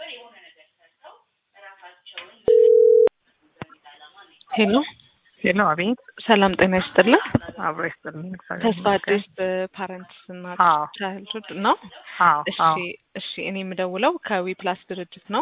ሄሎ ሄሎ፣ አቤት። ሰላም ጤና ይስጥልን። አብሮ ይስጥልኝ። እግዚአብሔር ተስፋ ይመስገን። አዲስ ፓረንትስ እና አዎ። ቻይልድሁድ ነው። አዎ፣ እሺ አዎ። እሺ። እኔ የምደውለው ከዊ ፕላስ ድርጅት ነው።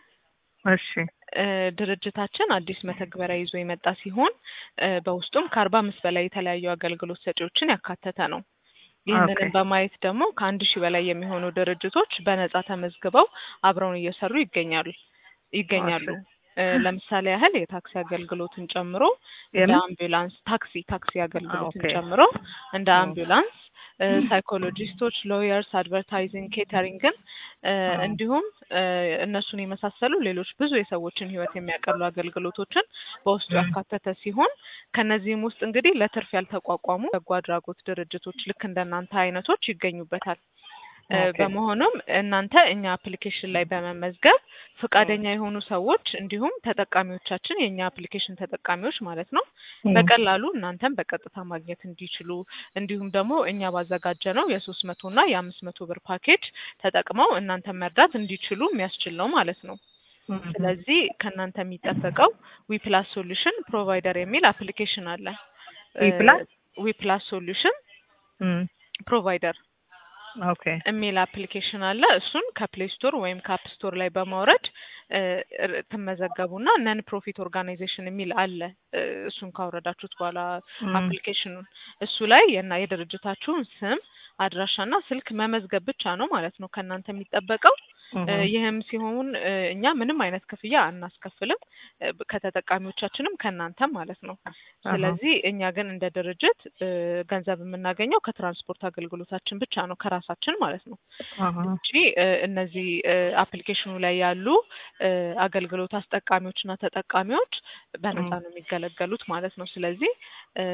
እሺ፣ እ ድርጅታችን አዲስ መተግበሪያ ይዞ የመጣ ሲሆን እ በውስጡም ከአርባ አምስት በላይ የተለያዩ አገልግሎት ሰጪዎችን ያካተተ ነው። ይህንንም ኦኬ። በማየት ደግሞ ከአንድ ሺህ በላይ የሚሆኑ ድርጅቶች በነጻ ተመዝግበው አብረውን እየሰሩ ይገኛሉ ይገኛሉ። እ ለምሳሌ ያህል የታክሲ አገልግሎትን ጨምሮ እንደ የምን? አምቡላንስ ታክሲ ታክሲ አገልግሎትን ኦኬ። ጨምሮ እንደ ኦ። አምቡላንስ እ ሳይኮሎጂስቶች፣ ሎየርስ፣ አድቨርታይዚንግ፣ ኬተሪንግን እ አዎ። እንዲሁም እ እነሱን የመሳሰሉ ሌሎች ብዙ የሰዎችን ሕይወት የሚያቀሉ አገልግሎቶችን በውስጡ ም። ያካተተ ሲሆን ከነዚህም ውስጥ እንግዲህ ለትርፍ ያልተቋቋሙ በጎ አድራጎት ድርጅቶች ልክ እንደናንተ አይነቶች ይገኙበታል። እ ኦኬ። በመሆኑም እናንተ እኛ አፕሊኬሽን ላይ በመመዝገብ ፈቃደኛ የሆኑ ሰዎች እንዲሁም ተጠቃሚዎቻችን የእኛ አፕሊኬሽን ተጠቃሚዎች ማለት ነው ም። በቀላሉ እናንተም በቀጥታ ማግኘት እንዲችሉ እንዲሁም ደግሞ እኛ ባዘጋጀ ነው የሶስት መቶ እና የአምስት መቶ ብር ፓኬጅ ተጠቅመው እናንተን መርዳት እንዲችሉ የሚያስችል ነው ማለት ነው። ም። ስለዚህ ከእናንተ የሚጠበቀው ዊፕላስ ሶሉሽን ፕሮቫይደር የሚል አፕሊኬሽን አለ። ዊፕላስ? ዊፕላስ ሶሉሽን ም። ፕሮቫይደር ኦኬ። የሚል አፕሊኬሽን አለ። እሱን ከፕሌይ ስቶር ወይም ከአፕ ስቶር ላይ በማውረድ እ ር- ትመዘገቡና ነን ፕሮፊት ኦርጋናይዜሽን የሚል አለ። እ እሱን ካወረዳችሁት በኋላ ም። አፕሊኬሽኑን እሱ ላይ የና የድርጅታችሁን ስም አድራሻና ስልክ መመዝገብ ብቻ ነው ማለት ነው ከእናንተ የሚጠበቀው። እ ም። ይህም ሲሆን እ እኛ ምንም አይነት ክፍያ አናስከፍልም እ ብ- ከተጠቃሚዎቻችንም ከእናንተም ማለት ነው። ስለዚህ እኛ ግን እንደ ድርጅት እ ገንዘብ የምናገኘው ከትራንስፖርት አገልግሎታችን ብቻ ነው ከራሳችን ማለት ነው አሃ። እንጂ እ እነዚህ እ አፕሊኬሽኑ ላይ ያሉ እ አገልግሎት አስጠቃሚዎችና ተጠቃሚዎች በነፃ ም። ነው የሚገለገሉት ማለት ነው። ስለዚህ እ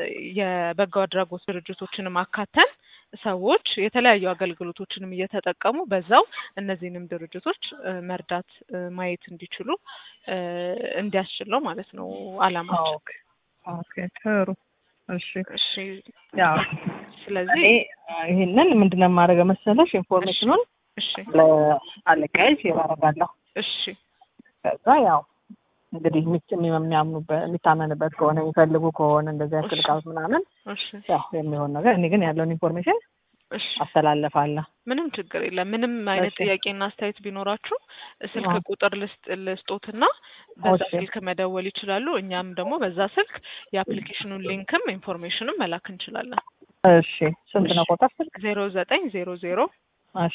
የበጎ አድራጎት ድርጅቶችንም አካተን ሰዎች የተለያዩ አገልግሎቶችንም እየተጠቀሙ በዛው እነዚህንም ድርጅቶች እ መርዳት እ ማየት እንዲችሉ እ እንዲያስችል ነው ማለት ነው አላማችን። ኦኬ። ኦኬ። ጥሩ። እሺ። እሺ ያው ስለዚህ እኔ ይህንን ምንድነው የማደርገው መሰለሽ ኢንፎርሜሽኑን እሺ ለአለቃዬ ሼር አደርጋለሁ። እሺ ከዛ ያው እንግዲህ የሚች- የሚያምኑበት የሚታመንበት ከሆነ የሚፈልጉ ከሆነ እንደዚህ እሺ። ያስልቃት ምናምን እሺ ያው የሚሆን ነገር እኔ ግን ያለውን ኢንፎርሜሽን እሺ አስተላልፋለሁ። ምንም ችግር የለም። ምንም አይነት እሺ። ጥያቄና አስተያየት ቢኖራችሁ ስልክ አዎ። ቁጥር ልስጥ ልስጦትና በዛ እሺ። ስልክ መደወል ይችላሉ። እኛም ደግሞ በዛ ስልክ የአፕሊኬሽኑን ሊንክም ኢንፎርሜሽንም መላክ እንችላለን። እሺ ስንት ነው ቁጥር ስልክ? ዜሮ ዘጠኝ ዜሮ ዜሮ እሺ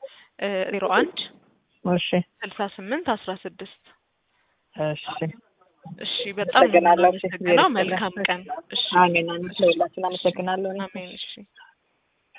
ዜሮ አንድ እሺ ስልሳ ስምንት አስራ ስድስት እሺ እሺ በጣም ነው አመሰግናለሁ። እሺ፣ የምናመሰግነው። እሺ፣ መልካም ቀን። እሺ አሜን። አሜን። ለሁላችን አመሰግናለሁ። አሜን። እሺ